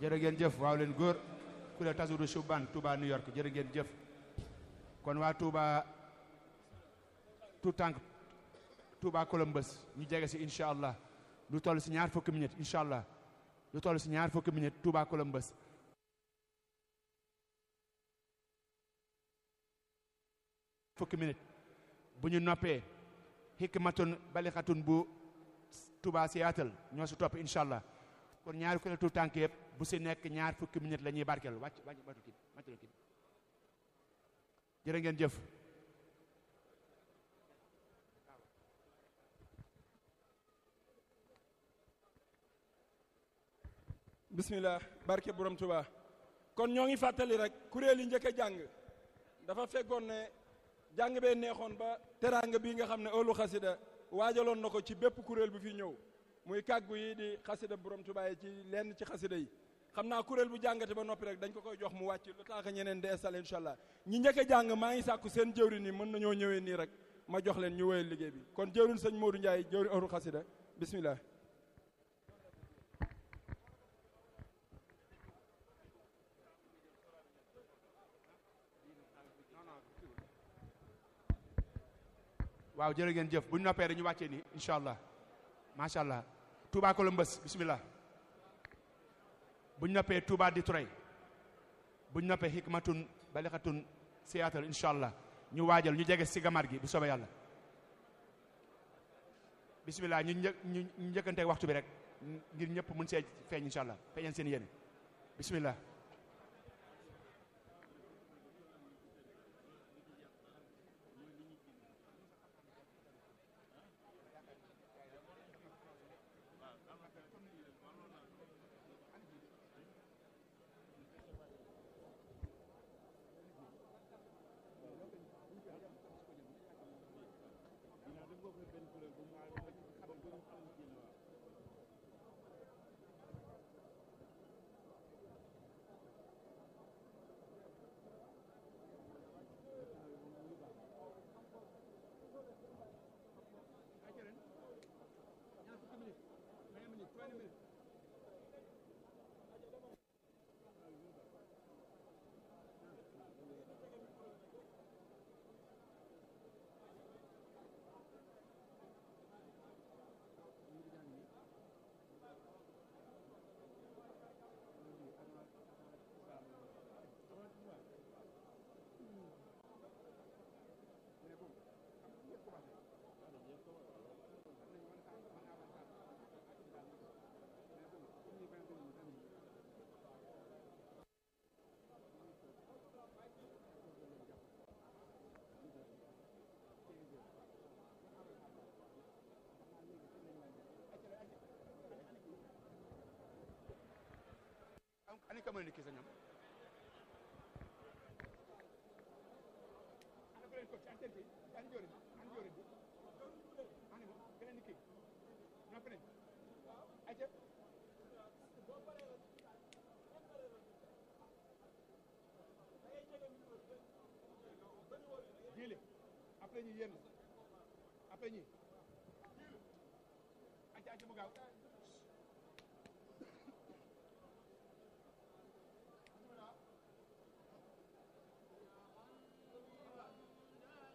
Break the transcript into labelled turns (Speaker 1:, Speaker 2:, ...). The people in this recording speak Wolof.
Speaker 1: jërë ngeen jëf waaw leen góor kuréel Tazawudu Shubban Touba New York jërë ngeen jëf kon waa Touba tout tànk Touba Columbus ñu jege si incha allah lu toll si ñaar fukki minutes incha allah lu toll si ñaar fukki minutes Touba Columbus fukki minutes bu ñu noppee hikmatun balixatun bu Touba Seattle ñoo si topp incha allah kon ñaari kuréel tout tànk yëpp bu si nekk ñaar fukki minutes la ñuy barkeel wàcc wàcc wàccu kii wàccu kii jërë ngeen jëf
Speaker 2: bismillah barke borom Touba kon ñoo ngi fàttali rek kuréel yi njëkk a jàng dafa fekkoon ne jàng bee neexoon ba teraanga bii nga xam ne ëllu xasida waajaloon na ko ci bépp kuréel bu fi ñëw muy kàggu yi di xasida borom Touba yi ci lenn ci xasida yi xam naa kuréel bu jàngate ba noppi rek dañ ko koy jox mu wàcc lu tax ñeneen di installé incha allah ñi njëkk a jàng maa ngi sàkku seen jëwrin yi mën nañoo ñëwee nii rek ma jox leen ñu wéyal liggéey bi kon jëwrin sëñ Modou Ndiaye jëwrin ëllu xasida bismillah
Speaker 1: waaw jërë ngeen jëf bu ñu noppee dañu wàccee nii incha allah macha allah Touba Columbus bismillah bu ñu noppee Touba Detroit bu ñu noppee hikmatun balixatun Seattle incha allah ñu waajal ñu jege si gamar gi bu soobee yàlla bismillah ñu një ñu njëkkante waxtu bi rek ngir ñëpp mun see feeñ incha allah feeñal seen yéene bismillah ani ka mën a kii sa ñoom ana ko leen ko ci antenne bi ani jori ani jori bi ani mo keneen ni kii noppi nañ ayca jiile après ñi yéen après ñi ayca ayca mu gaaw